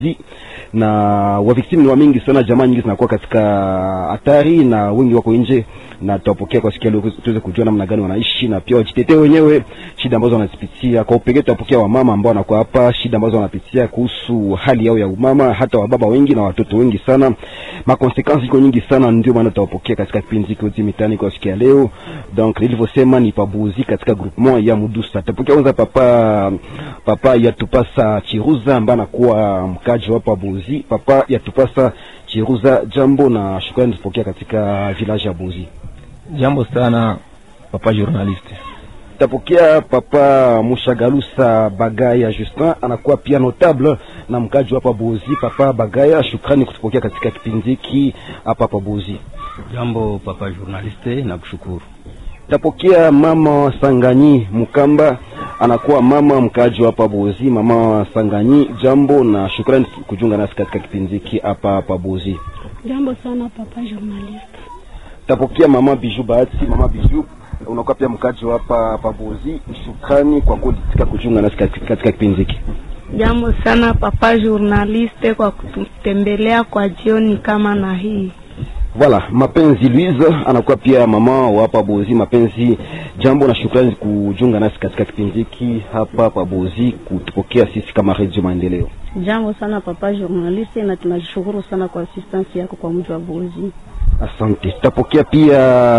na waviktimu ni wa mingi sana, jamaa nyingi zinakuwa katika hatari na wengi wako nje, na tutawapokea kwa sikia leo tuweze kujua namna gani wanaishi na pia wajitetee wenyewe shida ambazo wanazipitia. Kwa upekee tutapokea wamama ambao wanakuwa hapa, shida ambazo wanapitia kuhusu hali yao ya umama, hata wababa wengi na watoto wengi sana, makonsekansi iko nyingi sana, ndio maana tutawapokea katika kipindi hiki yote mitani kwa sikia leo. Donc nilivyosema ni pabuzi katika groupement ya Mudusa. Tutapokea kwanza papa papa yatupasa Chiruza ambaye anakuwa mkaji wa Pabuzi. Papa yatupasa Chiruza, jambo na shukrani tupokea katika village ya Buzi. Jambo sana papa journaliste. Tapokea papa Mushagalusa Bagaya Justin anakuwa pia notable na mkaji hapa Buzi. Papa Bagaya, shukrani kutupokea katika kipindi hiki hapa hapa Buzi. Jambo papa journaliste, nakushukuru. Tapokea mama Sanganyi Mukamba anakuwa mama mkaji hapa Buzi. Mama Sanganyi, jambo na shukrani kujiunga nasi katika kipindi hiki hapa hapa Buzi. Jambo sana papa journaliste. Tapokea mama Biju Bahati. Mama Biju, unakuwa pia mkaji hapa hapa Buzi. Shukrani kwa kutika kujiunga nasi katika katika kipindi hiki. Jambo sana papa journaliste kwa kututembelea kwa jioni kama na hii. Voilà, mapenzi Louise anakuwa pia mama wa hapa Bozi. Mapenzi, jambo na shukrani kujiunga nasi katika kipindi hiki hapa hapa Bozi, kutupokea sisi kama Radio Maendeleo. Jambo sana papa journaliste, na tunashukuru sana kwa assistance yako kwa mji wa Bozi. Asante. Tutapokea pia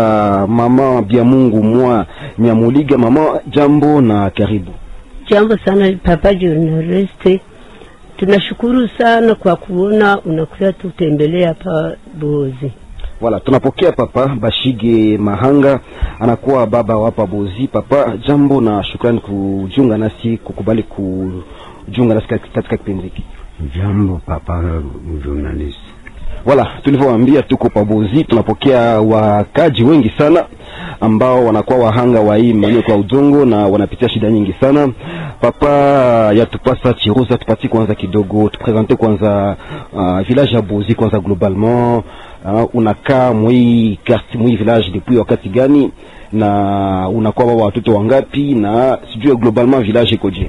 mama bia Mungu mwa Nyamuliga. Mama, jambo na karibu. Jambo sana papa journaliste, tunashukuru sana kwa kuona unakuja tutembelea hapa Bozi. Wala tunapokea papa Bashige Mahanga anakuwa baba wa hapa Bozi. Papa, jambo na shukrani kujiunga nasi, kukubali kujiunga nasi katika kipindi hiki. Jambo papa journalist. Wala tulivyowaambia, tuko pabozi, tunapokea wakaji wengi sana ambao wanakuwa wahanga wa hii mmonyoko wa udongo na wanapitia shida nyingi sana. Papa yatupasa Chiruza, tupatie kwanza kidogo, tupresente kwanza uh, village ya Bozi kwanza globalement. Uh, unakaa mwi quartier mwi village depuis wakati gani, na unakuwa baba watoto wangapi, na sijui globalement village ikoje?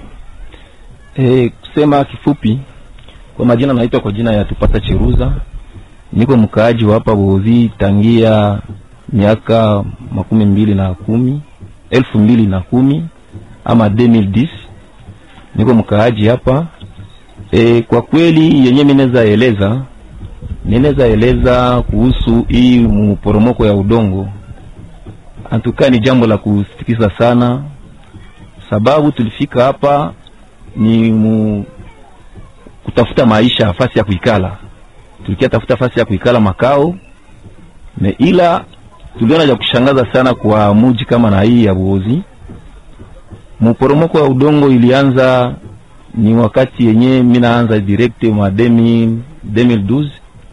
E, kusema kifupi, kwa majina naitwa kwa jina ya Tupata Chiruza, niko mkaaji wa hapa Bozi tangia miaka makumi mbili na kumi elfu mbili na kumi ama 2010 niko mkaaji hapa e, kwa kweli yenye mineza eleza ninaweza eleza kuhusu hii mporomoko ya udongo antukaa ni jambo la kusitikisa sana, sababu tulifika hapa ni mu, kutafuta maisha, fasi ya kuikala. Tulikia tafuta fasi ya kuikala makao me, ila tuliona cha kushangaza sana kwa muji kama na hii ya Buozi. Mporomoko wa udongo ilianza ni wakati yenye minaanza direct ma 2012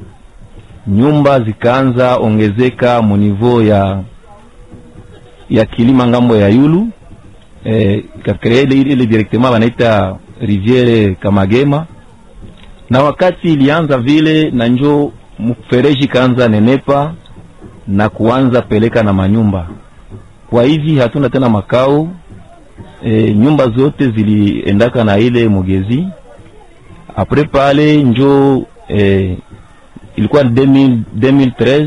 nyumba zikaanza ongezeka munivo ya ya kilima ngambo ya yulu eh, kakrea ile ile directement wanaita riviere Kamagema, na wakati ilianza vile na njo mfereji kaanza nenepa na kuanza peleka na manyumba. Kwa hivi hatuna tena makao e, nyumba zote ziliendaka na ile mugezi. Apres pale njo e, ilikuwa 2000, 2013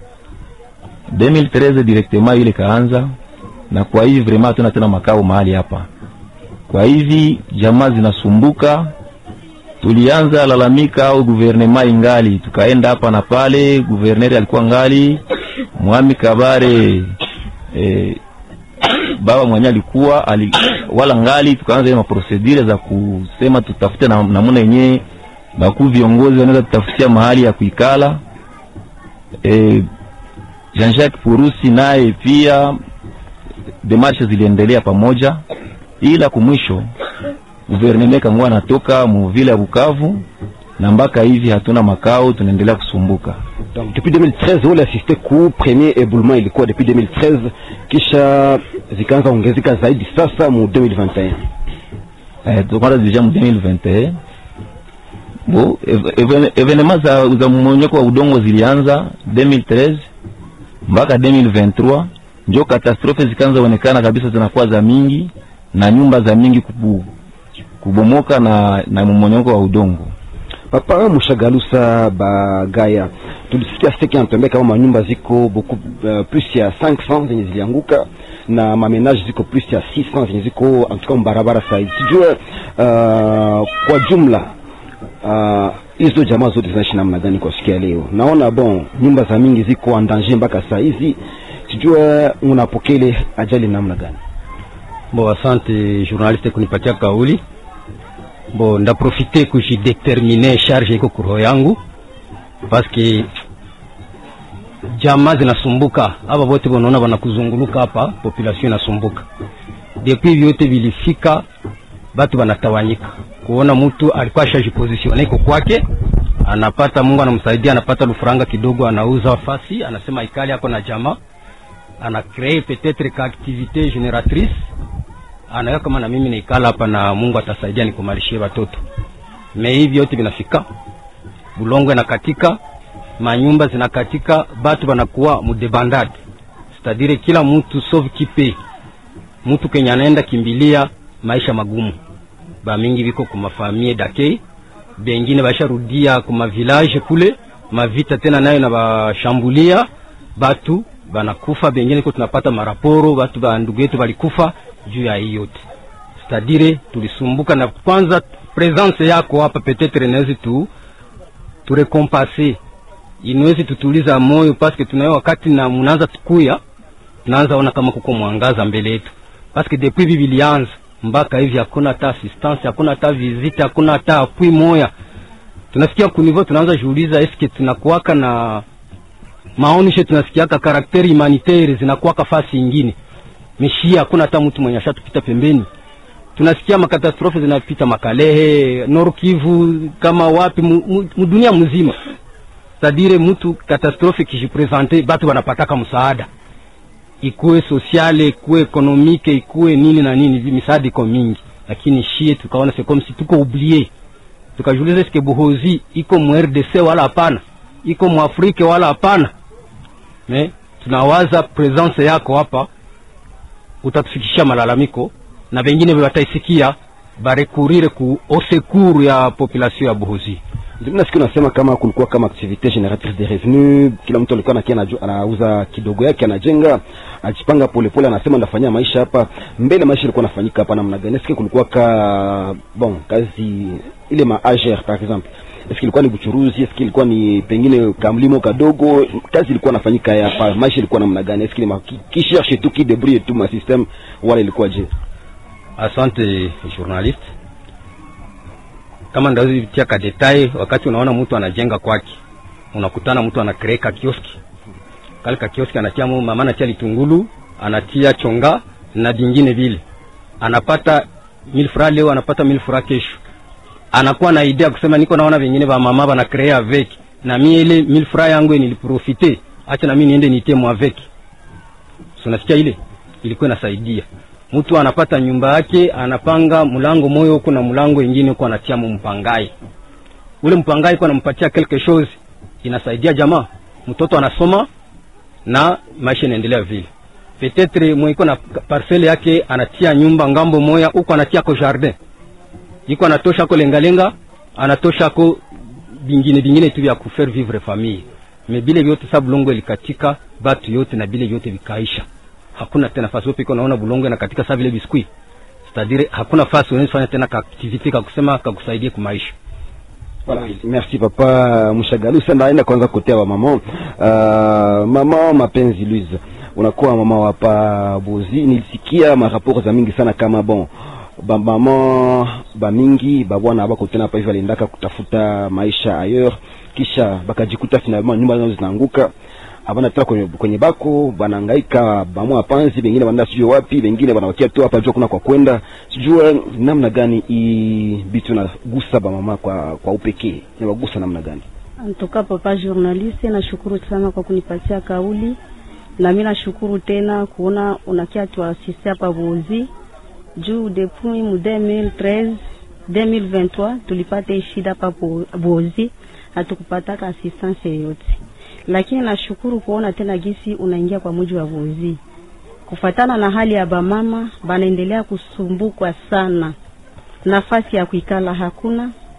2013 directement ile kaanza, na kwa hivi vraiment hatuna tena makao mahali hapa. Kwa hivi jamaa zinasumbuka, tulianza lalamika au guvernema ingali, tukaenda hapa na pale, guverneri alikuwa ngali Mwami Kabare eh, baba mwenye alikuwa ali, wala ngali, tukaanza ile maprosedure za kusema tutafute na namna yenyewe bakuu viongozi wanaweza tutafutia mahali ya kuikala. Eh, Jean-Jacques Purusi naye pia demarshe ziliendelea pamoja, ila kumwisho guverneme kangua anatoka muvile ya Bukavu na mpaka hivi hatuna makao, tunaendelea kusumbuka. Donc depuis 2013 wale assiste ku premier éboulement ilikuwa depuis 2013, kisha zikaanza ongezeka zaidi sasa mu 2021. Eh, tukwanza deja mu 2021 bo evenement za, za mmonyoko wa udongo zilianza 2013 mpaka 2023, njo katastrofe zikaanza onekana kabisa, zinakuwa za mingi na nyumba za mingi kubu, kubomoka na, na mmonyoko wa udongo Papa Mushagalusa Bagaya, tulisikia seki anatuambia kama manyumba ziko beaucoup uh, plus ya 500 zenye zilianguka na mamenage ziko plus ya 600 zenye ziko antuka mbarabara saizi. Sijue uh, kwa jumla uh, hizo jamaa zote zinaishi namna gani kwa siku ya leo? Naona bon nyumba za mingi ziko en danger mpaka saa hizi, sijue unapokea ile ajali namna gani? Bo, asante journaliste kunipatia kauli. Bo, ndaprofite kujidetermine charge iko kuroho yangu paske jamaa zinasumbuka, aba bote bonaona banakuzunguluka hapa, population inasumbuka. Depuis vyote vilifika, batu banatawanyika, kuona mtu alikuwa ashajipositione iko kwake, anapata Mungu anamsaidia, anapata lufuranga kidogo, anauza fasi, anasema ikali ako na jamaa, ana cree peut-être ka activité génératrice anayo kama na mimi naikala hapa na Mungu atasaidia nikumalishie watoto. Me hivi yote vinafika, bulongo inakatika, manyumba zinakatika, batu banakuwa mudebandade, c'est-à-dire kila mtu sauf kipe mtu kenye anaenda kimbilia maisha magumu. Ba mingi biko kuma famille d'accueil, bengine basharudia kuma village kule, mavita tena nayo na bashambulia batu banakufa, bengine ko tunapata maraporo batu ba ndugu yetu balikufa juu ya hii yote c'est-à-dire tulisumbuka na kwanza presence yako hapa peut-être inawezi tu turekompase inawezi tutuliza moyo paske tunayo wakati na munaanza tukuya tunaanza ona kama kuko mwangaza mbele yetu paske depuis hivi vilianza mpaka hivi hakuna hata assistance hakuna hata visite hakuna hata apui moya tunasikia kunivo tunaanza jiuliza eske tunakuwaka na maonisho tunasikiaka karakteri humanitaire zinakuwaka fasi ingine meshia hakuna hata mtu mwenye ashatupita pembeni. Tunasikia makatastrofe zinapita Makalehe, Nord Kivu, kama wapi mudunia mzima. Sadire mtu katastrofe kijipresente, batu wanapataka msaada, ikuwe sosiale, ikuwe ekonomike, ikuwe nini na nini, misaada iko mingi, lakini shie tukaona c'est comme si tuko oublié. Tukajiuliza eske Buhozi iko mu RDC wala hapana, iko mu Afrika wala hapana. Me tunawaza presence yako hapa utatufikishia malalamiko na vengine wataisikia barekurire ku osekuru ya population ya Buhozi. Ndio nasikia unasema kama kulikuwa kama activite génératrice de revenu, kila mtu alikuwa anakia anauza kidogo yake, anajenga ajipanga polepole, anasema ndafanyia maisha hapa mbele. Maisha ilikuwa nafanyika hapa namna gani? Nasikia kulikuwa ka bon kazi ile ma AGR par exemple Eski ilikuwa ni buchuruzi? Eski ilikuwa ni pengine kamlimo kadogo? Kazi ilikuwa nafanyika hapa, maisha ilikuwa namna gani? Eski ni ki cherche tu ki débrouille tu ma système wala ilikuwa je? Asante journaliste, kama ndazi tia ka detail. Wakati unaona mtu anajenga kwake, unakutana mtu anakreeka kioski kale ka kioski, anatia mama, anatia litungulu, anatia chonga na vingine vile, anapata 1000 francs leo, anapata 1000 francs kesho anakuwa na idea kusema niko naona vingine va mama bana créer avec na mimi ile 1000 francs yangu niliprofite, acha na mimi niende nitie mu avec. So nasikia ile ilikuwa inasaidia mtu anapata nyumba yake, anapanga mlango moyo huko na mlango ingine huko anatia mu mpangai. Ule mpangai kwa anampatia quelque chose, inasaidia jamaa, mtoto anasoma na maisha inaendelea vile. Peut-être mwiko na parcelle yake anatia nyumba ngambo moya huko anatia ko jardin iko anatosha ko lengalenga anatosha ko vingine vingine tu vya kufaire vivre famille me bile vyote sa bulongo ilikatika batu yote na bile vyote vikaisha hakuna tena fasi yote iko naona bulongo inakatika sa vile biskuit c'est-à-dire hakuna fasi unaweza fanya tena ka activity ka kusema ka kusaidia kumaisha Voilà. Merci papa Mushagalusa. Naenda kwanza kotea wa mama uh, mama mapenzi Louise, unakuwa mama hapa Bozi. Nilisikia maraporo za mingi sana kama bon bamama bamingi babwana bako tena hapa hivi aliendaka kutafuta maisha ailleurs, kisha bakajikuta finalement nyumba zao zinaanguka, abana tena kwenye, kwenye bako banahangaika, bamwa panzi, bengine banaenda sijue wapi, bengine banawakia tu hapa jua kuna kwa kwenda, sijue namna gani hii bitu nagusa bamama kwa kwa upekee, inawagusa namna gani? Antoka papa journaliste, nashukuru sana kwa kunipatia kauli, na mimi nashukuru tena kuona unakia tuasiste hapa Bozi juu depuis mu 2013 2023 tulipata shida hapa Bozi, hatukupataka assistance yoyote, lakini nashukuru kuona tena gisi unaingia kwa muji wa Bozi. Kufatana na hali ya bamama banaendelea kusumbukwa sana, nafasi ya kuikala hakuna,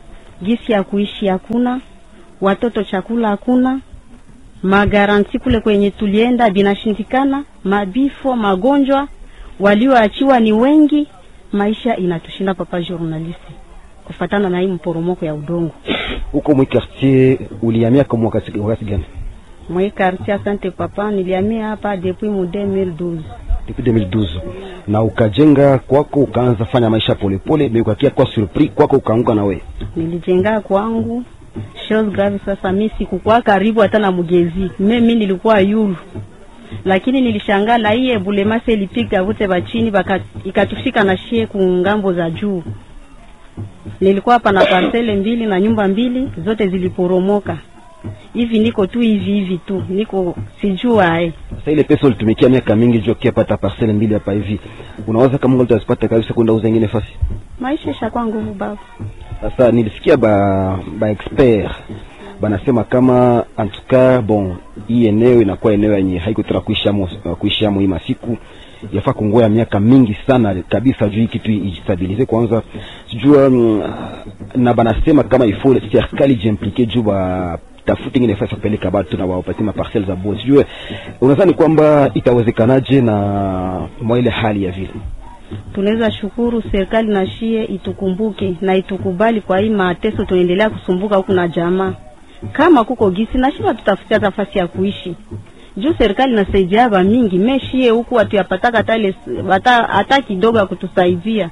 gisi ya kuishi hakuna, watoto chakula hakuna, magaranti kule kwenye tulienda binashindikana, mabifo, magonjwa, walioachiwa ni wengi, maisha inatushinda papa journaliste, kufatana na hii mporomoko ya udongo huko mwi quartier ulihamia kama wakati wakati gani mwe quartier. Asante papa, nilihamia hapa depuis mu 2012 depuis 2012 na ukajenga kwako ukaanza fanya maisha polepole mais ukakia kwa surpris kwako ukaanguka na we nilijenga kwangu chose grave. Sasa mi sikukuwa karibu hata na mugezi me mi nilikuwa yulu, lakini nilishangaa na hii ebulemase ilipiga vote bachini baka ikatufika na shie ku ngambo za juu. Nilikuwa hapa na parcele mbili na nyumba mbili zote ziliporomoka hivi, niko tu hivi hivi tu, niko sijua eh. sasa ile pesa ulitumikia miaka mingi juu kia pata parcelle mbili hapa hivi unawaza kama utazipata kabisa kwenda uza ingine fasi Maisha ishakuwa nguvu baba. sasa nilisikia ba ba expert banasema kama en tout cas bon hii eneo inakuwa eneo yenye haiko tena kuishi amo kuishi amo hii masiku yafaa kungoya miaka mingi sana kabisa juu hii kitu ijistabilize kwanza sijua mm, na banasema kama ifo serikali jiimplike juu ba tafute ingine nafasi ya kupeleka batu na wawapatie maparcelle za bure sijue unadhani kwamba itawezekanaje na mwa ile hali ya vile Tunaweza shukuru serikali na shie itukumbuke na itukubali kwa hii mateso tunaendelea kusumbuka huku na jamaa. Kama kuko gisi na shie tutafutia nafasi ya kuishi. Juu serikali nasaidia ba mingi meshie huku hatuyapataka hata ile hata hata kidogo ya kutusaidia.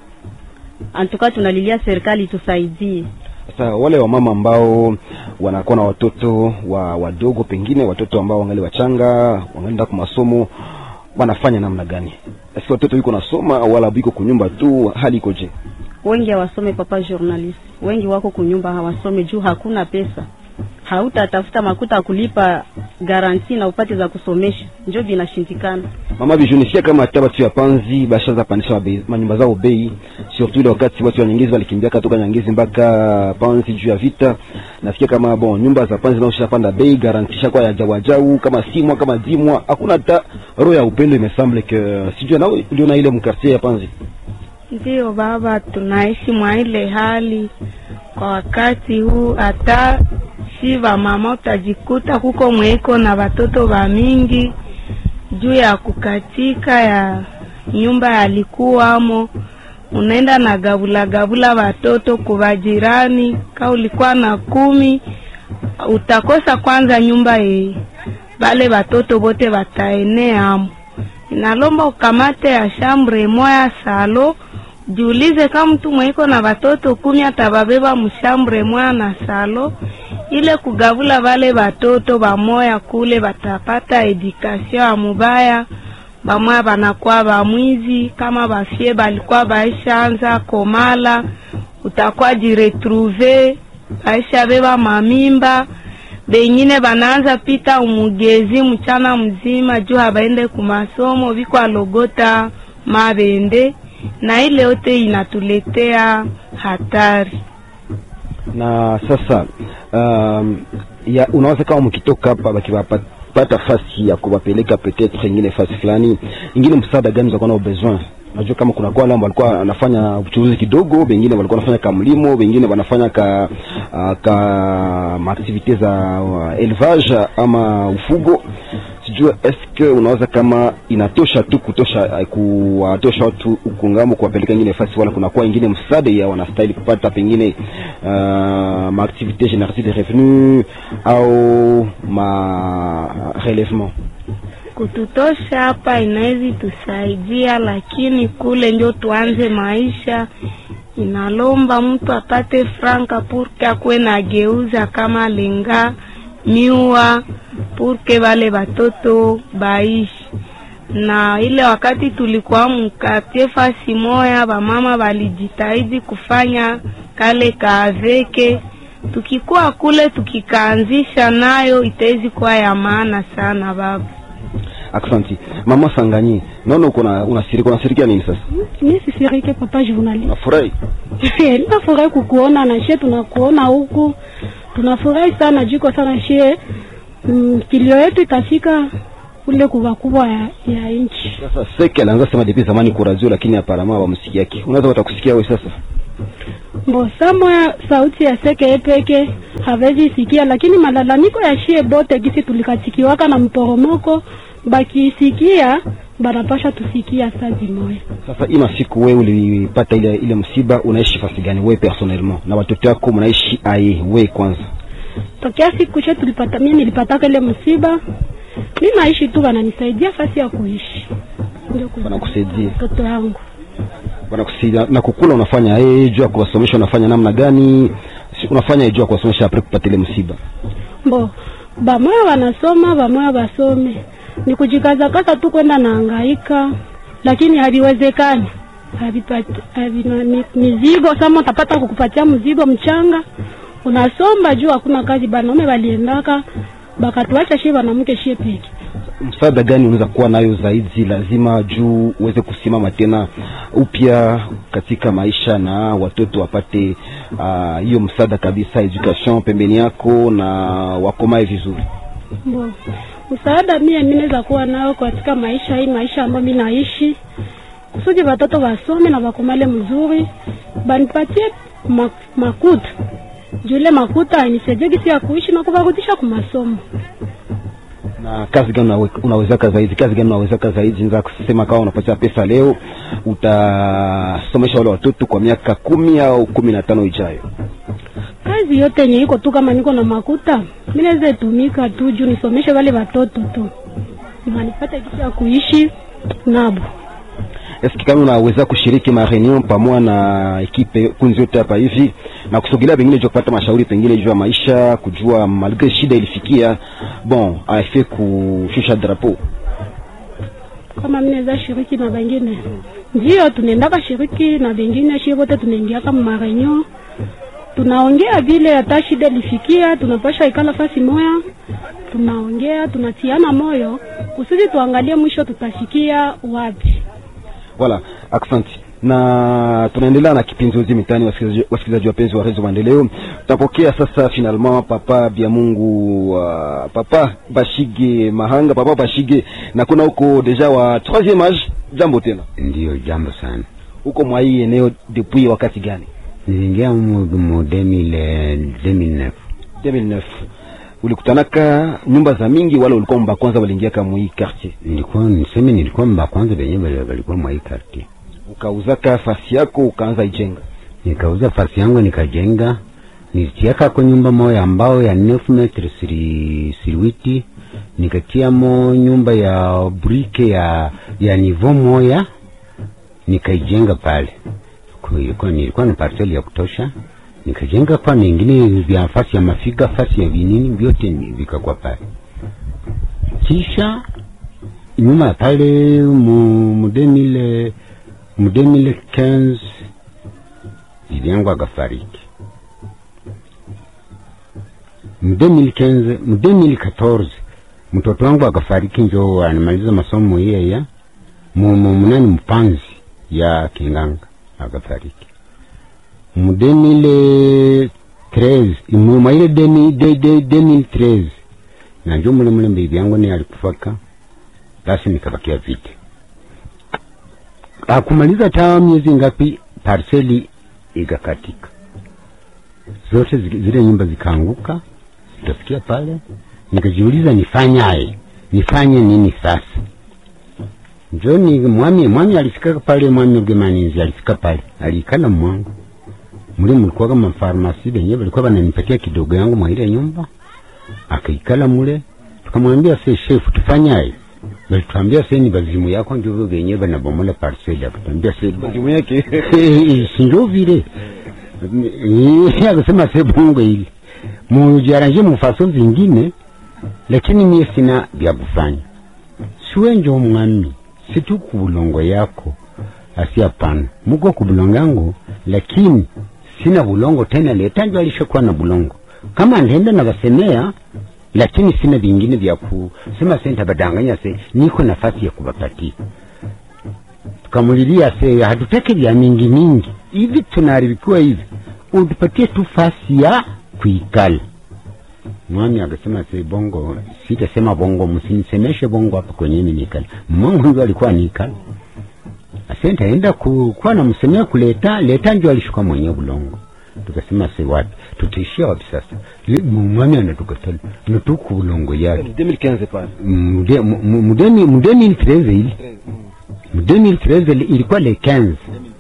Antuka tunalilia serikali itusaidie. Sasa wale wamama ambao wanakuwa na watoto wa wadogo, pengine watoto ambao wangali wachanga, wanaenda kwa masomo, wanafanya namna gani? Eske watoto yuko nasoma wala biko kunyumba tu, hali ikoje? Wengi hawasome papa journalist. Wengi wako kunyumba hawasome juu hakuna pesa. Hautatafuta makuta ya kulipa garanti na upate za kusomesha. Njo binashindikana. Mama bijunisia kama hata watu ya panzi bashaza pandisha mabei- manyumba zao bei, surtout ile wakati watu wa Nyangezi walikimbia katoka Nyangezi mpaka panzi juu ya vita. Nasikia kama bon nyumba za panzi nao panda bei, garantisha kwa ya jawajau kama simwa kama dimwa, hakuna hata roho ya upendo. Imesemble que sijui nao ndio na ile mkartie ya panzi Ndiyo baba, tunaishi mwa ile hali kwa wakati huu. Hata si va mama utajikuta kuko mweko na watoto wa mingi juu ya kukatika ya nyumba yalikuwamo, unaenda na gabula gabula watoto kuva jirani. Ka ulikuwa na kumi, utakosa kwanza nyumba ye bale watoto bote wataeneamo. Inalomba ukamate ya shambre moya salo jiulize kama mtu mweko na watoto kumi atababeba mshambre moya na salo ile kugavula vale watoto bamoya kule batapata edukasio ya mubaya bamoya banakuwa bamwizi kama bafie balikuwa baishaanza komala utakuwa jiretrouve baisha beba mamimba bengine banaanza pita umugezi mchana mzima juu habaende kumasomo biko alogota mabende na ile yote inatuletea hatari. na sasa um, ya unaweza kama mkitoka hapa bakiwapata fasi ya kuwapeleka peut-être ingine fasi fulani ingine, msaada gani utakuwa nao besoin? Najua kama kuna kwa wale walikuwa wanafanya uchuruzi kidogo, wengine walikuwa wanafanya ka mlimo, wengine wanafanya ka uh, ka maaktivite za uh, élevage ama ufugo. Sijua eske unaweza kama inatosha tu kutosha uh, kuwatosha watu ukungamo kuwapeleka ingine fasi, wala kuna kwa ingine msaada ya wanastahili kupata pengine uh, maaktivite génératrice de revenu au ma relèvement Kututosha hapa inawezi tusaidia, lakini kule ndio tuanze maisha. Inalomba mtu apate franka purke akuwe na geuza kama lenga miwa purke wale watoto baishi na ile wakati tulikuwa mkatie fasi moya, bamama walijitahidi kufanya kale kaaveke. Tukikuwa kule tukikaanzisha nayo itawezi kuwa ya maana sana baba. Aksanti mama Sanganyi, naona uko na unasirika, unasirikia nini sasa? mi sisirike papa journalist Unafurahi? ninafurahi kukuona na shie tunakuona huku tunafurahi sana jiko sana shie mm, kilio yetu itafika kule kubwa kubwa ya, ya nchi Sasa Seke alianza sema depuis zamani kwa radio, lakini aparama hawamsikiaki. Unaweza watakusikia wewe sasa? Mbo samoya sauti ya seke peke hawezi sikia, lakini malalamiko ya shie bote gisi tulikatikiwaka na mporomoko bakisikia banapasha tusikia saa zimoya. Sasa hii masiku wewe ulipata ile ile msiba, unaishi fasi gani wewe personnellement, na watoto wako mnaishi aye wewe kwanza? Tokea siku che tulipata, mimi nilipataka ile msiba, mi naishi tu, wananisaidia fasi ya kuishi, ndio ku- Wanakusaidia, mtoto yangu wanakusaidia na kukula, unafanya yeye juu ya kuwasomesha, unafanya namna gani? Si- Unafanya juu ya kuwasomesha apre kupata ile msiba? Mbo bamoya wanasoma bamoya basome, ni kujikazakaza tu kwenda naangaika, lakini haviwezekani havipati havina mi- mizigo. Sama utapata kukupatia mzigo mchanga, unasomba juu hakuna kazi. Banaume waliendaka bakatuacha shie wanamke shie peke Msaada gani unaweza kuwa nayo zaidi lazima juu uweze kusimama tena upya katika maisha na watoto wapate ah, hiyo msaada kabisa, education pembeni yako na wakomae vizuri? Mbo msaada mie mi naweza kuwa nao katika maisha hii maisha ambayo mi naishi, kusudi watoto wasome na wakomale mzuri, banipatie ma, makuta jule makuta anisaidie gisi ya kuishi na kuvarudisha kumasomo. na kazi gani unawe- unawezaka zaidi? Kazi gani unawezaka zaidi? Naweza kusema kama unapatia pesa leo, utasomesha wale watoto kwa miaka kumi au kumi na tano ijayo. Kazi yote yenye iko tu, kama niko na makuta mi naweza itumika tu juu nisomeshe wale watoto tu, wanipate gisi ya kuishi nabo. Eski kama unaweza kushiriki ma reunion pamoja na ekipe kunzi yote hapa hivi na kusogelea pengine juu ya kupata mashauri pengine juu ya maisha, kujua malgre shida ilifikia bon afe kushusha drapeau kama mimi naweza shiriki na wengine, ndio tunaendaka shiriki na wengine, shie wote tunaingia kama marenyo, tunaongea vile hata shida ilifikia, tunapasha ikala fasi moya, tunaongea tunatiana moyo kusudi tuangalie mwisho tutafikia wapi. Wala, asante. Na tunaendelea na kipindi uzi mitani, wasikilizaji wasikilizaji wapenzi wa Rezo Maendeleo. Tutapokea sasa finalement papa bia Mungu uh, papa Bashige Mahanga, papa Bashige, na kuna huko deja wa troisième âge. Jambo tena, Ndiyo, jambo sana. huko mwa hii eneo depuis wakati gani? Niliingia mu mu 2000 2009 2009 ulikutanaka nyumba za mingi, wala ulikuwa mba kwanza waliingia kama hii quartier, nilikuwa niseme, nilikuwa mba kwanza benye bali- balikuwa mwa hii quartier. ukauzaka fasi yako ukaanza ijenga Nikauza fasi yangu nikajenga, nilitiaka kwa nyumba moya ambao ya 9 metre siri siriwiti, nikatiamo nyumba ya brike ya ya nivo moya nikaijenga pale. Kwa ilikuwa nilikuwa na parcel ya kutosha, nikajenga kwa ningine vya fasi ya mafiga, fasi ya vinini vyote ni- vikakuwa pale. Kisha nyuma ya pale mu mu 2000 mu 2015 bibi yangu akafariki mu 2015 mu 2014 mtoto wangu akafariki, njo anamaliza masomo yeya mu mu munani mpanzi ya Kinganga akafariki mu 2013 mu maile 2013 na njo mule mule bibi yangu ni alikufaka, basi nikabakia vite akumaliza taa miezi ngapi, parseli ikakatika zote zi- zile nyumba zikaanguka, zikafikia pale. Nikajiuliza nifanyaye, nifanye nini sasa? Njoni mwami, mwami alifika pale, mwami Ugemaninzi alifika pale, alikala mwangu muli mulikuwa kama farmasi benye balikuwa bananipatia kidogo yangu mwa ile nyumba, akaikala mule. Tukamwambia se chef, tufanyaye? Balituambia se ni bazimu yako ndio benye banabomola parcel. Akatuambia se majumu yake sinjo vile Eh, akasema se bongo hili mujaranje mufaso zingine, lakini mie sina vya kufanya. Siwe njo mwami, situ kubulongo yako asi hapana, muko kubulongo yangu, lakini sina bulongo tena. Leta njo alishakuwa na bulongo kama ndenda na basemea, lakini sina vingine vya kusema senta badanganya se niko nafasi ya kubapatia tukamulilia se hatutaki vya mingi mingi hivi, tunaharibikiwa hivi, utupatie tu fasi ya kuikala. Mwami akasema se bongo, sitasema bongo, msinisemeshe bongo hapa kwenye mimi nikala. Mmangu ndio alikuwa nikala, basi ntaenda ku- kuwa namsemea kuleta leta njo alishuka mwenye bulongo tukasema se wapi tutaishia wapi sasa Le- mu- mwami anatukatala natuku bulongo yake 2015 pale Mude- mu- mu- mudemi mudemi ili 13 ili mudemi ili 13 ili- ilikuwa le 15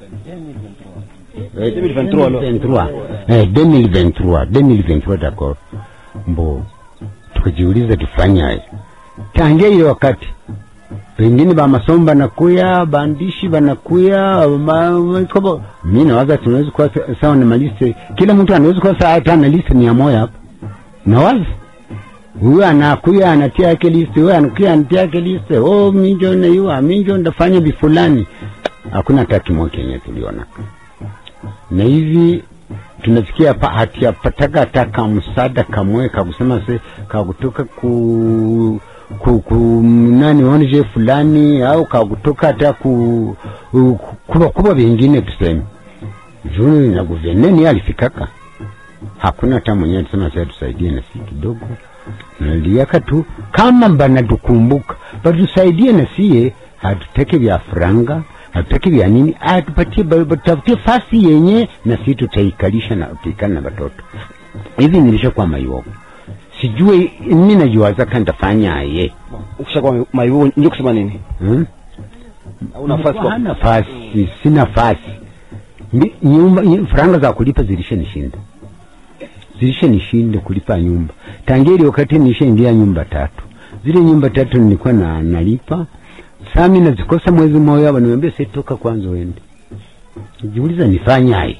Eh, 2023 alors. 2023. Eh, 2023 2023 d'accord mbo tukajiuliza tufanyaje tangia ile wakati pengine ba masomo banakuya baandishi banakuya ma- ma- kobo mi nawaza tunaweza kuwa sa- sawa na maliste kila mtu anaweza kuwa sawa hata na liste mia moja hapa nawaza huyu anakuya anatia yake liste huyu anakuya anatia yake liste oh minjo naiwa minjo ndafanya bifulani hakuna hata kimoja kenye tuliona na hivi tunafikia pa hatiyapataka hata kamsada kamwe kakusema se kakutoka ku ku, ku nani onje fulani au kakutoka hata ku ku- kuba kuba vingine tuseme juu na guverneni alifikaka hakuna hata mwenyewe alisema sasa tusaidie na si kidogo naliaka tu kama banatukumbuka batusaidie na sie hatuteke vya franga hatuteke vya nini atupatie ba- batafutie fasi yenye na si tutaikalisha na tutaikala na watoto hivi nilishakuwa maiwogo sijue mi najiwaza ka ntafanyaye ukishakuwa maivo ndio kusema nini hmm? au nafasi kwa hana nafasi si nafasi Mi- nyumba nyi- franga za kulipa zilishanishinda zilishanishinda kulipa nyumba tangia ile wakati nishaingia nyumba tatu zile nyumba tatu nilikuwa na nalipa sami nazikosa mwezi mmoja waniambia sitoka kwanza uende jiuliza nifanyaye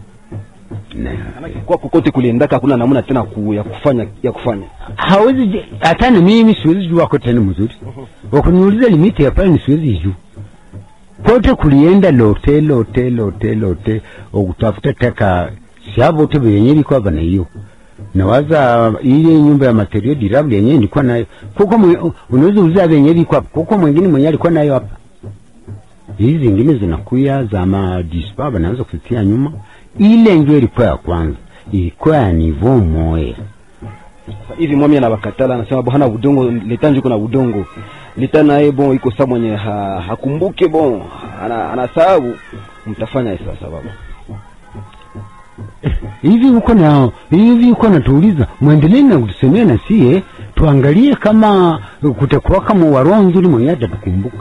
na kwa kokote kuliendaka hakuna namna tena ku, ya kufanya ya kufanya hawezi je- hata na mimi siwezi jua wako tena mzuri wakuniuliza limiti ya pale siwezi juu kote kulienda lote lote lote lote okutafuta taka siavote vyenye ilikuwa bana hiyo nawaza ile nyumba ya material durable yenyewe nilikuwa nayo kuko mwe- unaweza uliza vyenye ilikuwa kuko mwingine mwenye alikuwa nayo hapa hizi zingine zinakuya za madispa banaweza kutia nyuma ile ndio ilikuwa ya kwanza ilikuwa ya nivo moya Sasa hivi mwami anabakatala anasema bo hana udongo leta njuko na udongo leta naye bon iko saa mwenye ha, hakumbuke bon ana, anasahau mtafanya sasa baba hivi huko na hivi huko natuuliza mwendelee na kutusemea na sie tuangalie kama kutakuwa kama waroho nzuri mwenye atatukumbuka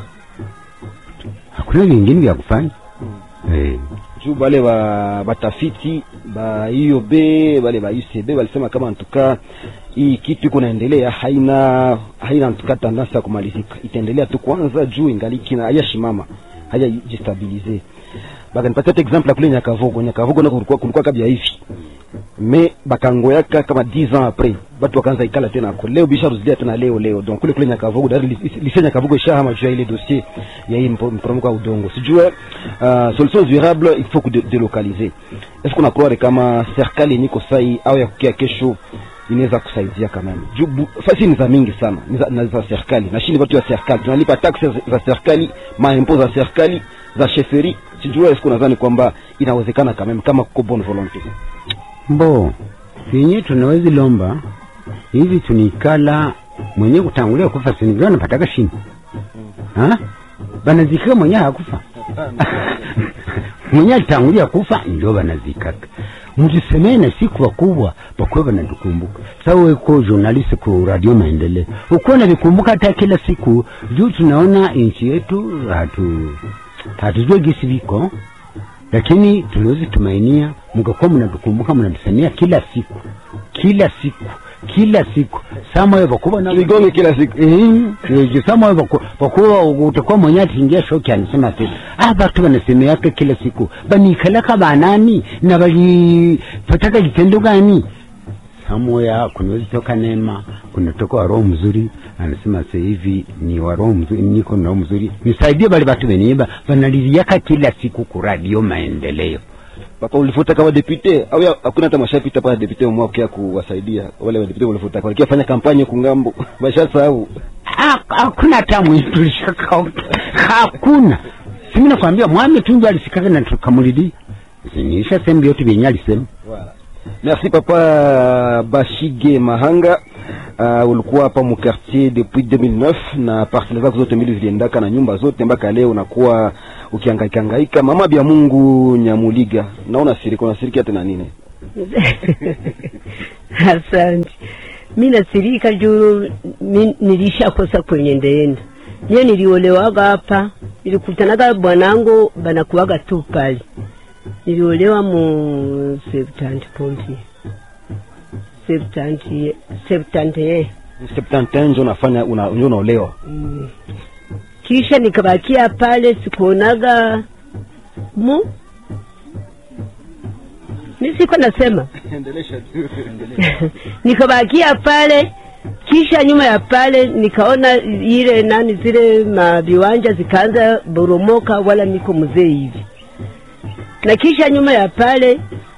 hakuna vingine vya kufanya eh. juu bale ba batafiti ba IOB bale ba UCB walisema kama antuka hii kitu iko naendelea haina haina antuka tandansi ya kumalizika itaendelea tu kwanza juu ingaliki na hayashimama hayajistabilize bakanipatia hata example ya kule Nyakavogo Nyakavogo nako kulikuwa kulikuwa kabla hivi me bakangoyaka kama 10 ans après batu wakaanza ikala tena ako leo bisha ruzilia tena leo leo donc kule kule Nyakavogo dari lise Nyakavogo ishahama juu ya ile dossier ya hii mpo- mporomoko wa udongo sijue uh, solution durable il faut que délocaliser est-ce qu'on croire kama serikali yenye iko sai au ya kukia kesho inaweza kusaidia kama juu bu- fasi ni za mingi sana ni za, na za serikali na shini watu wa serikali tunalipa taxes za serikali maimpo za serikali za sheferi sijue est-ce qu'on nadhani kwamba inawezekana kama kama kuko bonne volonté mbo yenye tunawezi lomba hivi tunikala mwenye kutangulia kufa sinigao napataka shini ha banazikika mwenye hakufa mwenye alitangulia kufa ndio banazikaka mtusemee na siku wakubwa bakuwe banatukumbuka sawa uko journalist ku radio maendeleo ukuwa navikumbuka hata kila siku juu tunaona nchi yetu hatu hatujue gisi viko lakini tunaweza tumainia mkakuwa mnatukumbuka mnatusemea kila siku kila siku kila siku samoyo vakuva na Tuigonge kila siku. eh samoyo vakuva utakuwa mwenye atingia shoki anasema ati ah batu banasemeaka kila siku banikalaka banani na balipataka kitendo gani samoya kunaweza toka neema kunatoka wa roho mzuri anasema sasa hivi ni wa roho mzuri niko na roho mzuri nisaidie bale batu benye banaliliaka kila siku ku radio maendeleo papa ulifuta kama depute au ya- hakuna hata mashapita pale depute mwa kia kuwasaidia wale wa depute ulifuta kwa kia fanya kampanye kungambo bashasahau Ha- hakuna hata mwitulishaka hakuna simi nakwambia mwami tundu alisikaka na tukamulidi niisha sehemu yote vyenye alisema merci papa bashige mahanga uh, ulikuwa hapa mu quartier depuis 2009 na parcelle zako zote mbili ziliendaka na nyumba zote mpaka leo unakuwa ukihangaika hangaika mama bya Mungu Nyamuliga naona sirika unasirikia tena nini Asante. Mi nasirika juu mi nilishakosa kwenye ndeenda. Mie niliolewaga hapa, nilikutanaga bwanangu banakuwaga tu pale. Niliolewa mu septanti pompi septanti septanti eh. 71 ndio unafanya una, ndio unaolewa Mm. Kisha nikabakia pale sikuonaga mu mi siko nasema nikabakia pale kisha nyuma ya pale nikaona ile nani zile maviwanja zikaanza boromoka wala niko mzee hivi na kisha nyuma ya pale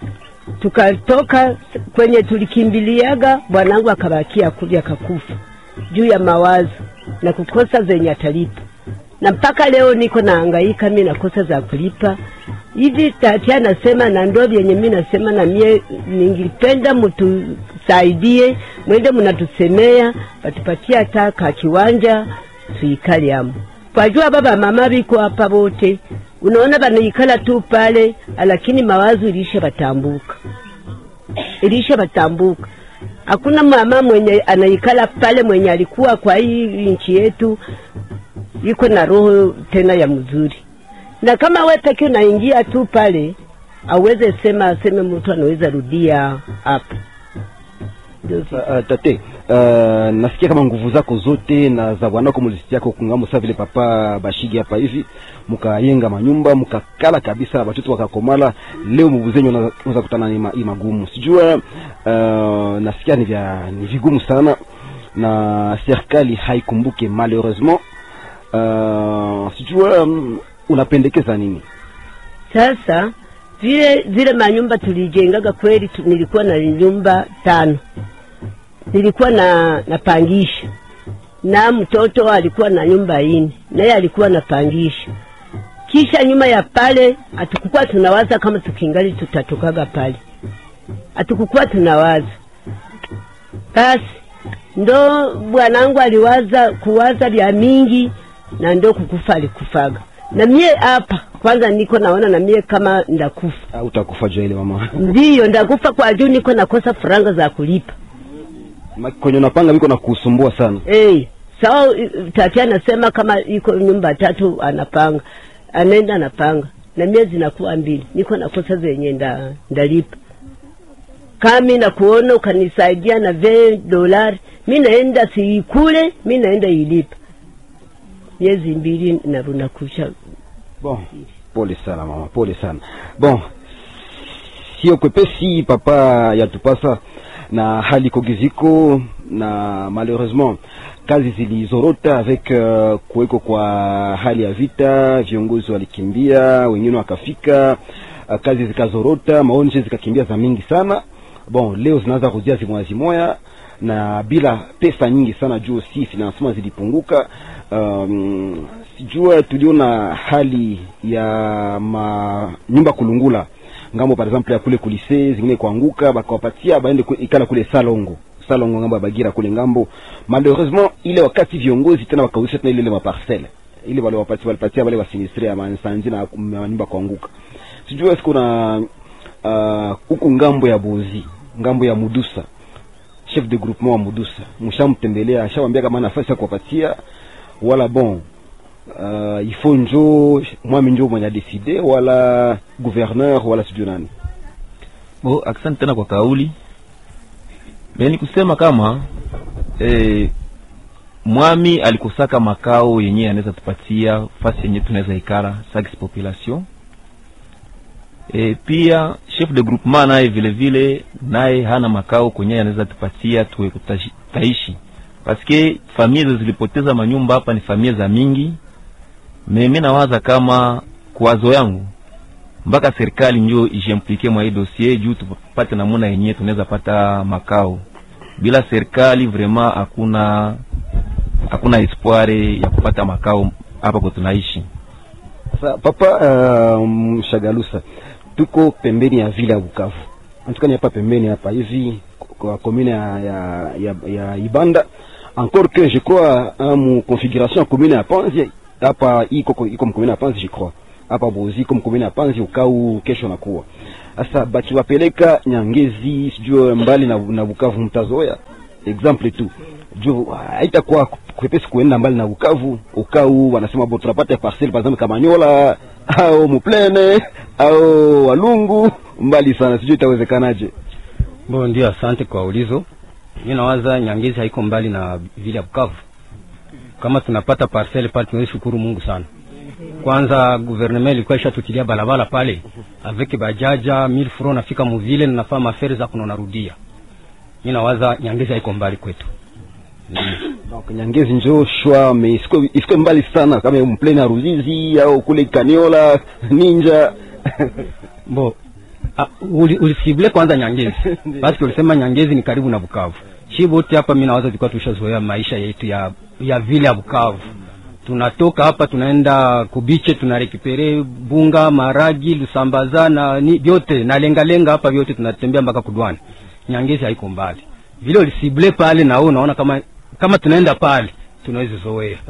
tukatoka kwenye tulikimbiliaga bwanangu akabakia kuli akakufa juu ya mawazo na kukosa zenye atalipa na mpaka leo niko naangaika mi nakosa za kulipa hivi tati anasema na ndo vyenye mi nasema na mie ningipenda mtusaidie mwende mnatusemea watupatie hata ka kiwanja tuikale amo kwajua baba mama biko hapa bote unaona banaikala tu pale lakini mawazo ilisha batambuka ilisha batambuka hakuna mama mwenye anaikala pale mwenye alikuwa kwa hii nchi yetu iko na roho tena ya mzuri na kama we peke unaingia tu pale aweze sema aseme mtu anaweza rudia hapa Ndio vi- uh, tate uh, nasikia kama nguvu zako zote na za bwanako mulisikiako kungambo sa vile papa bashigi hapa hivi mukayenga manyumba mukakala kabisa batoto wakakomala leo mubuzenyu unaweza kutana ni, ma, ni magumu sijua uh, nasikia ni vya ni vigumu sana na serikali haikumbuke malheureusement uh, sijua um, unapendekeza nini sasa vile zile manyumba tulijengaga kweli tu, nilikuwa na nyumba tano nilikuwa na napangisha na mtoto alikuwa na nyumba ine naye alikuwa napangisha kisha nyuma ya pale hatukukuwa tunawaza kama tukingali tutatokaga pale hatukukuwa tunawaza basi ndo bwanangu aliwaza kuwaza vya mingi na ndo kukufa alikufaga na mie hapa kwanza niko naona na mie kama ndakufa uh, utakufa jua ile mama ndiyo ndakufa kwa juu niko nakosa faranga za kulipa Ma- kwenye unapanga viko na kusumbua sana hey, sawa i- tati anasema kama iko nyumba tatu anapanga anaenda anapanga na mie zinakuwa mbili niko nakosa zenye nda, ndalipa kami na kuona ukanisaidia na ve dolari mi naenda siikule mi naenda ilipa miezi mbili naruna kusha bon pole sana mama pole sana bon sio kwepesi papa yatupasa na hali kogiziko na malheureusement kazi zilizorota avec uh, kuweko kwa hali ya vita viongozi walikimbia wengine wakafika uh, kazi zikazorota maonje zikakimbia za mingi sana bon leo zinaanza kuzia zimoya zimoya na bila pesa nyingi sana juu si financement zilipunguka um, sijua tuliona hali ya ma nyumba kulungula ngambo par exemple ya kule kulise zingine kuanguka bakawapatia baende ku- ikala kule salongo salongo ngambo ya bagira kule ngambo malheureusement ile wakati viongozi tena wakauzisha tena ile ile maparcelle ile wale wapatia walipatia wale wasinistre ya mansanzi na manyumba kuanguka sijua siku na uh, huku ngambo ya bozi ngambo ya mudusa chef de groupement wa mudusa mshamtembelea ashawambia kama nafasi ya kuwapatia wala bon uh, ifo njo mwami njo mwenye adeside wala gouverneur wala sijui nani Bo, asante tena kwa kauli. Me ni kusema kama eh, mwami alikosaka makao yenye anaweza tupatia fasi yenye tunaweza ikara sax population. E, pia chef de groupement naye vile vile naye hana makao kwenye anaweza tupatia tuwe kutashi- taishi paske familia zilipoteza manyumba hapa ni familia za mingi. Mimi nawaza kama kwazo yangu mpaka serikali njo ijimplike mwa hii dossier juu tupate namuna yenyewe tunaweza pata makao. Bila serikali vraiment hakuna hakuna espoir ya kupata makao hapa kwa tunaishi. Sa, papa uh, mshagalusa tuko pembeni ya vile ya Bukavu antukani hapa pembeni hapa hivi kwa commune ya, ya, ya, ya Ibanda encore que je crois uh, mu configuration ya commune ya Panzi hapa iko iko mu commune ya Panzi je crois hapa Boziko mkomini ya Panzi ukau kesho nakuwa sasa bakiwapeleka Nyangezi sijue mbali na, na Bukavu mtazoea example tu juu haitakuwa kwepesi kuenda mbali na Bukavu ukau wanasema bo tunapata parcel par exemple Kamanyola au Muplene au Walungu mbali sana sijui itawezekanaje Bo, ndio, asante kwa ulizo. Mimi nawaza Nyangezi haiko mbali na vile ya Bukavu. Kama tunapata parcelle pale, tunaweza shukuru Mungu sana. Kwanza gouvernement ilikuwa ishatutilia barabara pale avec bajaja 1000 francs, nafika muvile ninafaa mafere za kuno narudia. Mimi nawaza Nyangezi haiko mbali kwetu. donc Nyangezi njo shwa me isiko isiko mbali sana kama mplene ya Ruzizi au kule Kaniola Ninja Bo, ah, uli- ulisible kwanza Nyangezi basi ulisema Nyangezi ni karibu na Bukavu. Shi wote hapa mimi nawaza tulikuwa tushazoea maisha yetu ya ya vile ya Bukavu. Tunatoka hapa tunaenda kubiche tunarekipere bunga, maragi, lusambaza na ni vyote na lenga lenga hapa vyote tunatembea mpaka kudwani. Nyangezi haiko mbali. Vile ulisible pale na wewe unaona kama kama tunaenda pale tunaweza zoea.